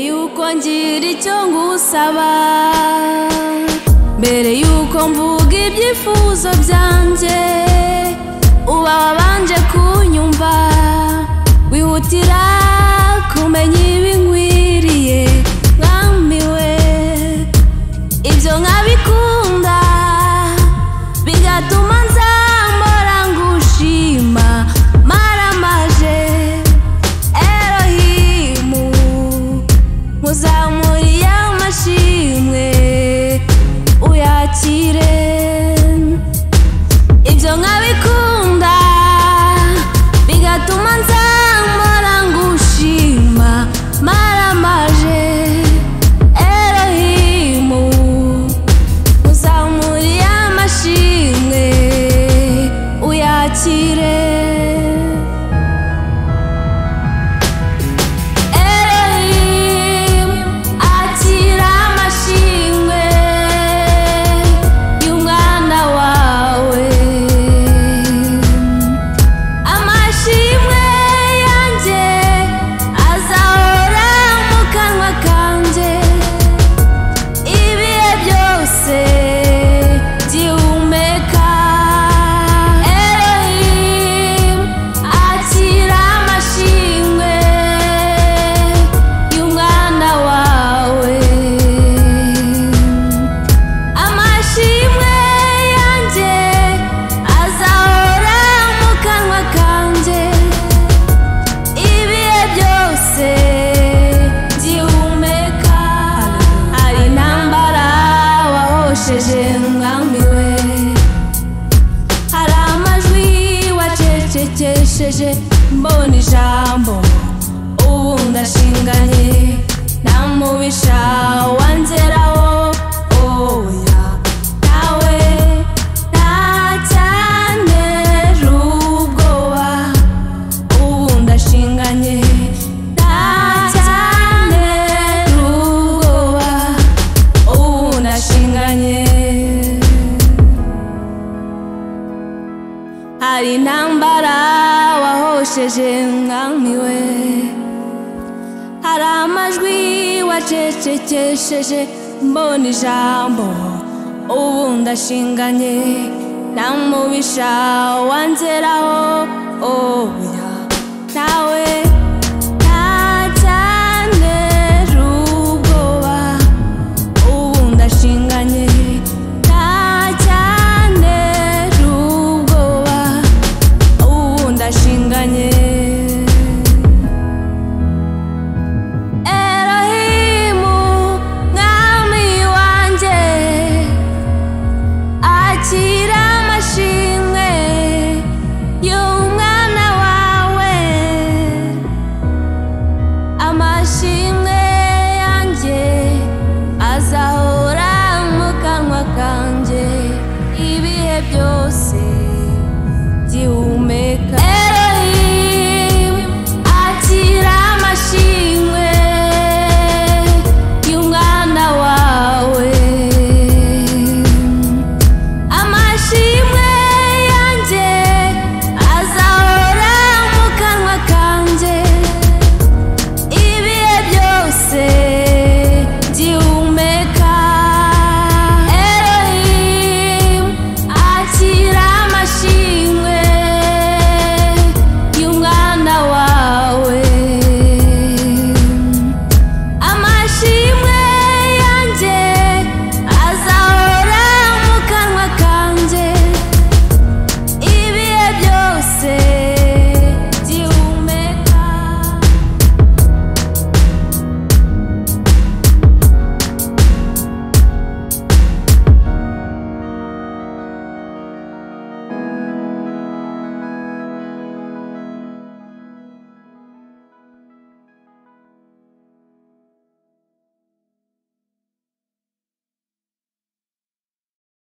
ngira icyo ngusaba mbere y'uko mvuga ibyifuzo byanjye uba wabanje kunyumva wihutira kumenya ibinkwiriye mwamiwe ibyo nkabikunda bigatuma nzamora ngushima maramaje erohimu muzamuriye amashimwe uyakire ibyo nkabikunda bigatuma nzamora ngushima maramaje erohimu uzamuriye amashimwe uyakire Elohim, akira amashimwe y'umwana wawe amashimwe yanjye azahora mu kanwa kanjye ibihe byose byihumeka erohimu akira amashimwe y'umwana wawe amashimwe yanjye azahora mu kanwa kanjye ibihe byose byihumeka hari intambara wahosheje mwambiwe hari amajwi wacecekesheje mbona ijambo ubu ndashinganye nta mubisha wanzeraho oya nawe ntacyantera ubwoba ubu ndashinganye ndacyane rugoba ubu ndashinganye hari intambara wahosheje mwamiwe hari amajwi wacecekesheje mbona ijambo ubu ndashinganye nta mubisha wanzeraho oya nawe ntacyanera ubwoba ubu ndashinganye ntacyanera ubwoba ubu ndashinganye erohimu mwami wanjye akira amashimwe y'umwana wawe amashimwe yanjye azahora mu kanwa kanjye ibihe byose